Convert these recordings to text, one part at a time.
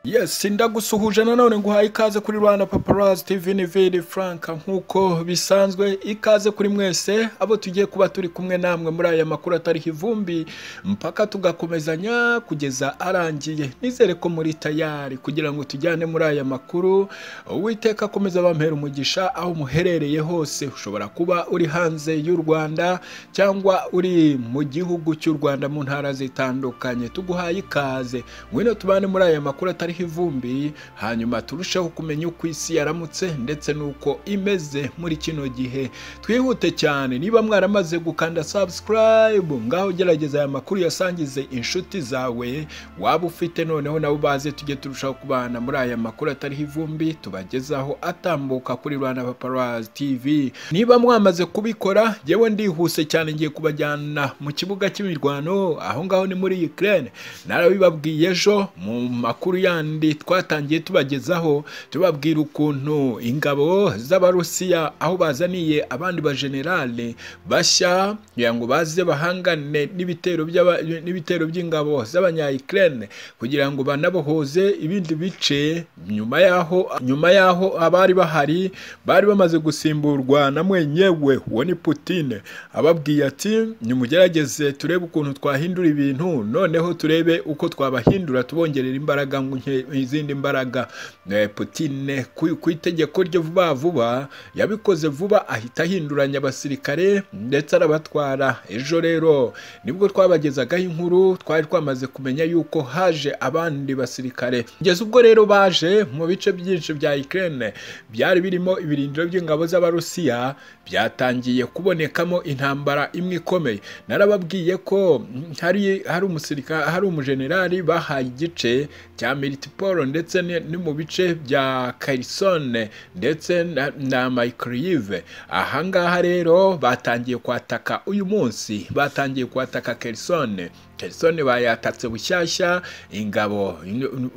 yes ndagusuhuje nanone nguhaye ikaze kuri rwanda paparazzi tv niviri frank nk'uko bisanzwe ikaze kuri mwese abo tugiye kuba turi kumwe namwe muri aya makuru atariho ivumbi mpaka tugakomezanya kugeza arangiye nizere ko muri tayari kugira ngo tujyane muri aya makuru uwiteka akomeza abampera umugisha aho muherereye hose ushobora kuba uri hanze y'u rwanda cyangwa uri mu gihugu cy'u rwanda mu ntara zitandukanye tuguhaye ikaze ngwino tubane muri aya makuru atari hariho ivumbi hanyuma turusheho kumenya uko isi yaramutse ndetse n'uko imeze muri kino gihe twihute cyane niba mwaramaze gukanda subscribe ngaho gerageza aya makuru yasangize inshuti zawe waba ufite noneho nabo baze tujye turushaho kubana muri aya makuru atariho ivumbi tubagezaho atambuka kuri Rwanda Paparazzi TV niba mwamaze kubikora yewe ndihuse cyane ngiye kubajyana mu kibuga cy'imirwano aho ngaho ni muri Ukraine narabibabwiye ejo mu makuru ya kandi twatangiye tubagezaho tubabwira ukuntu ingabo z'abarusiya aho bazaniye abandi bajenerale bashya kugira ngo baze bahangane n'ibitero by'ingabo z'abanyayikirene kugira ngo banabohoze ibindi bice nyuma yaho nyuma yaho abari bahari bari bamaze gusimburwa na mwenyewe uwo ni Putine ababwiye ati nimugerageze turebe ukuntu twahindura ibintu noneho turebe uko twabahindura tubongerera imbaraga nke izindi mbaraga Putine ku itegeko rye vuba vuba yabikoze vuba ahita ahinduranya abasirikare ndetse arabatwara ejo rero nibwo twabagezagaho inkuru twari twamaze kumenya yuko haje abandi basirikare kugeza ubwo rero baje mu bice byinshi bya Ukraine byari birimo ibirindiro by'ingabo z'abarusiya byatangiye kubonekamo intambara imwe ikomeye narababwiye ko hari hari umusirikare hari umujenerali bahaye igice cya militiporo ndetse ni mu bice bya karisone ndetse na mayikiriyive ahangaha rero batangiye kwataka uyu munsi batangiye kwataka karisone karisone bayatatse bushyashya ingabo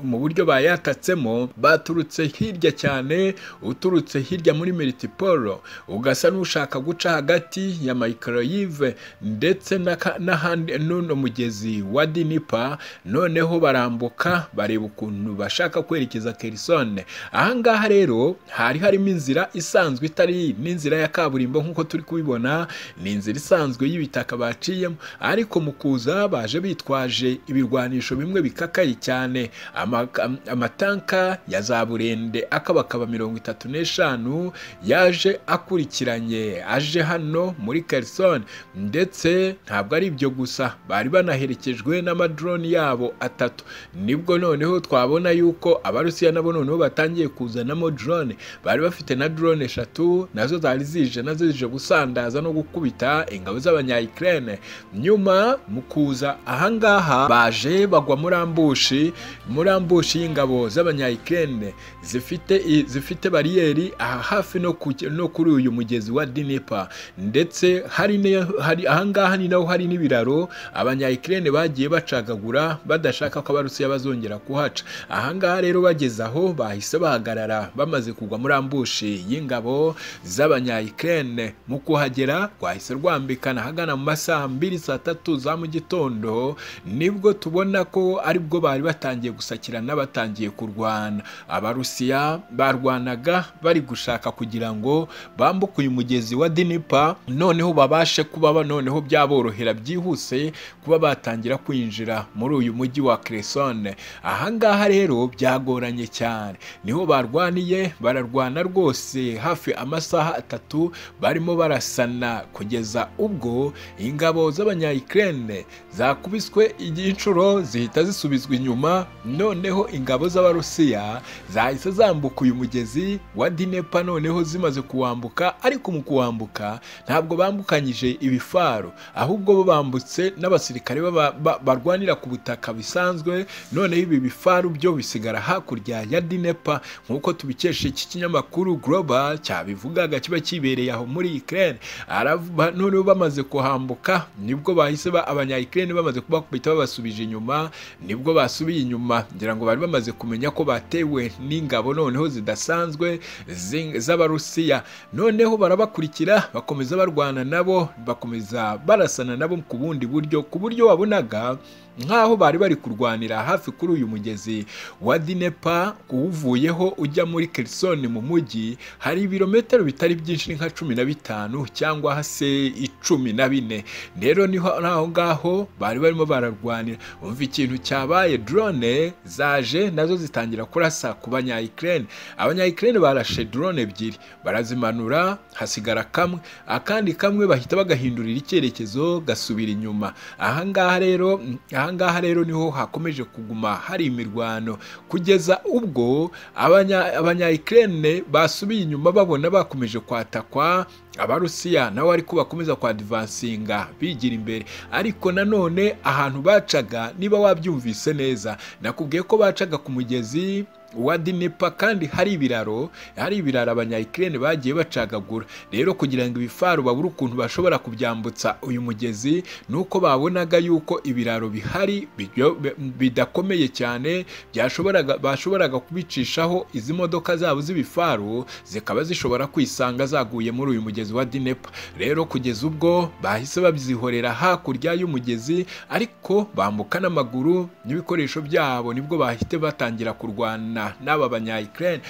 mu buryo bayatatsemo baturutse hirya cyane uturutse hirya muri militiporo ugasa n'ushaka guca hagati ya mayikiriyive ndetse n'ahandi n'uno mugezi wa dinipa noneho barambuka bareba ukuntu bashaka kwerekeza kerisone ahangaha rero hari harimo inzira isanzwe itari n'inzira ya kaburimbo nk'uko turi kubibona ni inzira isanzwe y'ibitaka baciyemo ariko mu kuza baje bitwaje ibirwanisho bimwe bikakaye cyane amatanka ya za burende akabakaba mirongo itatu n'eshanu yaje akurikiranye aje hano muri kerisone ndetse ntabwo ari ibyo gusa bari banaherekejwe n'amadroni yabo atatu nibwo noneho twabona yuko abarusiya nabo noneho batangiye kuzanamo drone bari bafite na drone eshatu nazo zari zije nazo zije gusandaza no gukubita ingabo z'abanyayikirene nyuma mu kuza ahangaha baje bagwa muri ambushi muri ambushi y'ingabo z'abanyayikirene zifite zifite bariyeri aha hafi no, no kuri uyu mugezi wa dinipa ndetse hari ne, hari ahangaha ni naho hari n'ibiraro abanyayikirene bagiye bacagagura badashaka ko abarusiya bazongera kuhaca ahangaha rero bageze aho bahise bahagarara bamaze kugwa muri ambushi y'ingabo z'abanyayikirene mu kuhagera rwahise rwambikana ahagana mu masaha mbiri saa tatu za mu gitondo nibwo tubona ko aribwo bari batangiye gusakirana batangiye kurwana abarusiya barwanaga bari gushaka kugira ngo bambuke uyu mugezi wa dinipa noneho babashe kuba noneho byaborohera byihuse kuba batangira kwinjira muri uyu mujyi wa Cresson ahangaha rero byagoranye cyane niho barwaniye bararwana rwose hafi amasaha atatu barimo barasana kugeza ubwo ingabo z'abanyayikirene zakubiswe inshuro zihita zisubizwa inyuma noneho ingabo z'abarusiya zahise zambuka uyu mugezi wa dinepa noneho zimaze kuwambuka ariko mu kuwambuka ntabwo bambukanyije ibifaro ahubwo bo bambutse n'abasirikare barwanira ku butaka bisanzwe noneho ibi bifaru byo bisigara hakurya ya dinepa nk'uko tubikesha iki kinyamakuru global cyabivugaga kiba kibereye aho muri Ukraine noneho bamaze kuhambuka nibwo bahise ba abanyayikirene bamaze kubakubita babasubije inyuma nibwo basubiye inyuma ngira ngo bari bamaze kumenya ko batewe n'ingabo noneho zidasanzwe z'abarusiya noneho barabakurikira bakomeza barwana nabo bakomeza barasana nabo ku bundi buryo ku buryo wabonaga nk'aho bari bari kurwanira hafi kuri uyu mugezi wa dinepa uwuvuyeho ujya muri kerisoni mu mujyi hari ibirometero bitari byinshi nka cumi na bitanu cyangwa se icumi na bine rero niho aho ngaho bari barimo bararwanira umva ikintu cyabaye drone zaje nazo zitangira kurasa ku banyayikirene abanyayikirene barashe drone ebyiri barazimanura hasigara kamwe akandi kamwe bahita bagahindurira icyerekezo gasubira inyuma ahangaha rero ahangaha rero niho hakomeje kuguma hari imirwano kugeza ubwo abanyayikirene basubiye inyuma babona bakomeje kwatakwa abarusiya nabo ariko bakomeza kwadivansinga bigira imbere ariko nanone ahantu bacaga niba wabyumvise neza nakubwiye ko bacaga ku mugezi wa dinepa kandi hari ibiraro hari ibiraro abanyayikirene bagiye bacagagura rero kugira ngo ibifaru babure ukuntu bashobora kubyambutsa uyu mugezi ni uko babonaga yuko ibiraro bihari bidakomeye cyane byashoboraga bashoboraga kubicishaho izi modoka zabo z'ibifaru zikaba zishobora kwisanga zaguye muri uyu mugezi wa dinepa rero kugeza ubwo bahise babizihorera hakurya y'umugezi ariko bambuka n'amaguru n'ibikoresho byabo nibwo bahite batangira kurwana n'aba banyayikirene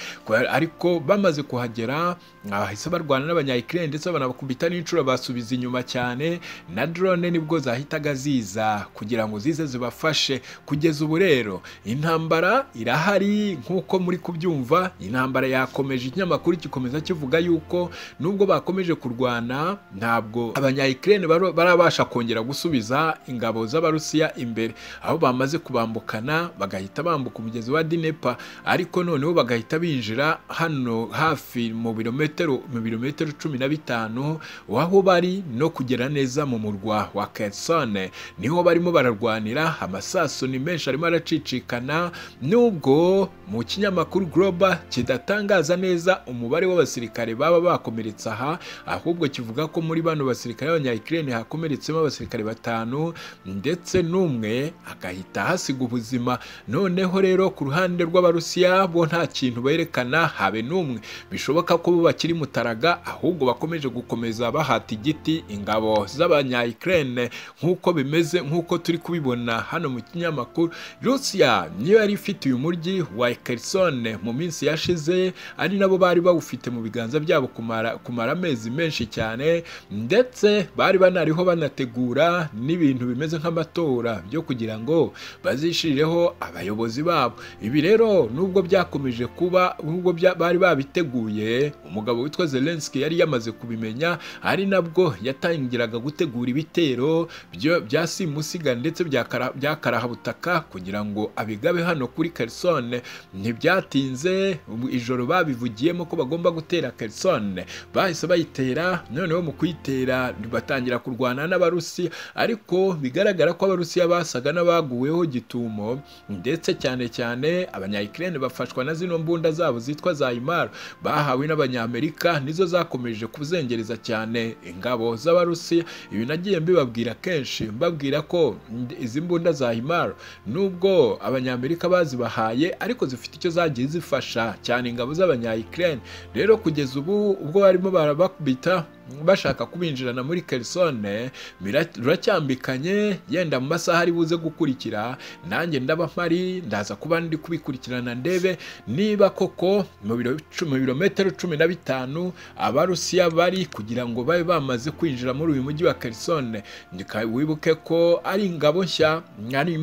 ariko bamaze kuhagera bahise barwana n'abanyayikirene ndetse banabakubita n'inshuro basubiza inyuma cyane na drone nibwo zahitaga ziza kugira ngo zize zibafashe kugeza ubu rero intambara irahari nk'uko muri kubyumva intambara yakomeje ikinyamakuru gikomeza kivuga yuko nubwo bakomeje kurwana ntabwo abanyayikirene barabasha kongera gusubiza ingabo z'abarusiya imbere aho bamaze kubambukana bagahita bambuka umugezi wa dinepa ariko noneho bagahita binjira hano hafi mu birometero mu birometero cumi na bitanu aho bari no kugera neza mu murwa wa kersone niho barimo bararwanira amasaso ni menshi arimo aracicikana nubwo mu kinyamakuru global kidatangaza neza umubare w'abasirikare baba bakomeretse aha ahubwo kivuga ko muri bano basirikare b'abanyayikirene hakomeretsemo abasirikare batanu ndetse n'umwe agahita hasiga ubuzima noneho rero ku ruhande rw'abarusiya abarusiya bo nta kintu berekana habe n'umwe bishoboka ko bo bakiri mutaraga ahubwo bakomeje gukomeza bahata igiti ingabo z'abanyayikirene nk'uko bimeze nk'uko turi kubibona hano mu kinyamakuru rusiya niyo yari ifite uyu mujyi wa kerisone mu minsi yashize ari nabo bari bawufite mu biganza byabo kumara, kumara amezi menshi cyane ndetse bari banariho banategura n'ibintu bimeze nk'amatora byo kugira ngo bazishirireho abayobozi babo ibi rero nubwo byakomeje kuba nubwo bari babiteguye umugabo witwa Zelensky yari yamaze kubimenya ari nabwo yatangiraga gutegura ibitero bya simusiga ndetse bya karahabutaka kugira ngo abigabe hano kuri Kherson ntibyatinze ijoro babivugiyemo ko bagomba gutera Kherson bahise bayitera noneho mu kuyitera batangira kurwana n'abarusi ariko bigaragara ko abarusiya basaga n'abaguweho gitumo ndetse cyane cyane abanyayikirene bafashwa na zino mbunda zabo zitwa za imara bahawe n'abanyamerika nizo zakomeje kuzengereza cyane ingabo z'abarusiya ibi nagiye mbibabwira kenshi mbabwira ko izi mbunda za imara nubwo abanyamerika bazibahaye ariko zifite icyo zagiye zifasha cyane ingabo z'abanyayikirene rero kugeza ubu ubwo barimo barabakubita bashaka kubinjirana muri kerisone ruracyambikanye yenda mu masaha ari buze gukurikira nanjye ndaba mpari ndaza kuba ndi kubikurikirana ndebe niba koko mu birometero cumi na bitanu abarusiya bari kugira ngo babe bamaze kwinjira muri uyu mujyi wa kerisone wibuke ko ari ingabo nshya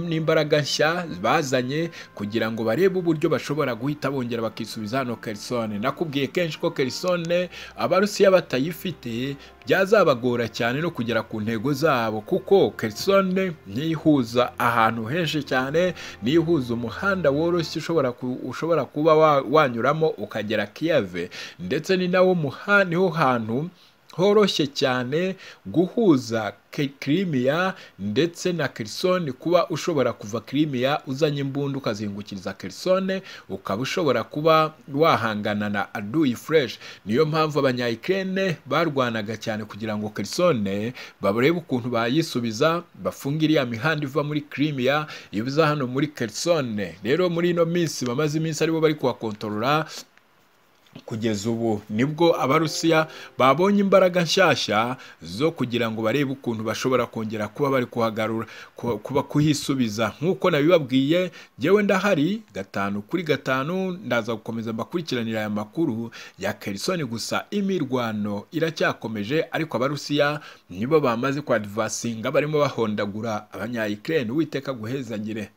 n'imbaraga nshya bazanye kugira ngo barebe uburyo bashobora guhita bongera bakisubiza hano kerisone nakubwiye kenshi ko kerisone abarusiya batayifite byazabagora cyane no kugera ku ntego zabo kuko kerisone ntiyihuza ahantu henshi cyane ntiyihuza umuhanda woroshye ushobora kuba wanyuramo ukagera kiyave ndetse ni nawo niho hantu horoshye cyane guhuza kirimiya ndetse na kerisone kuba ushobora kuva kirimiya uzanye imbunda ukazengukiriza kerisone ukaba ushobora kuba wahangana na aduyi fureshi niyo mpamvu abanyayikirene barwanaga cyane kugira ngo kerisone barebe ukuntu bayisubiza bafunge iriya mihanda iva muri kirimiya ibuza hano muri kerisone rero muri ino minsi bamaze iminsi aribo bari kuhakontorora kugeza ubu nibwo abarusiya babonye imbaraga nshyashya zo kugira ngo barebe ukuntu bashobora kongera kuba bari kuhagarura ku- kuba kuhisubiza nk'uko nabibabwiye njyewe ndahari gatanu kuri gatanu ndaza gukomeza mbakurikiranira aya makuru ya kerisoni gusa imirwano iracyakomeje ariko abarusiya nibo bamaze kwadivasinga barimo bahondagura abanyayikireni uwiteka guhezagire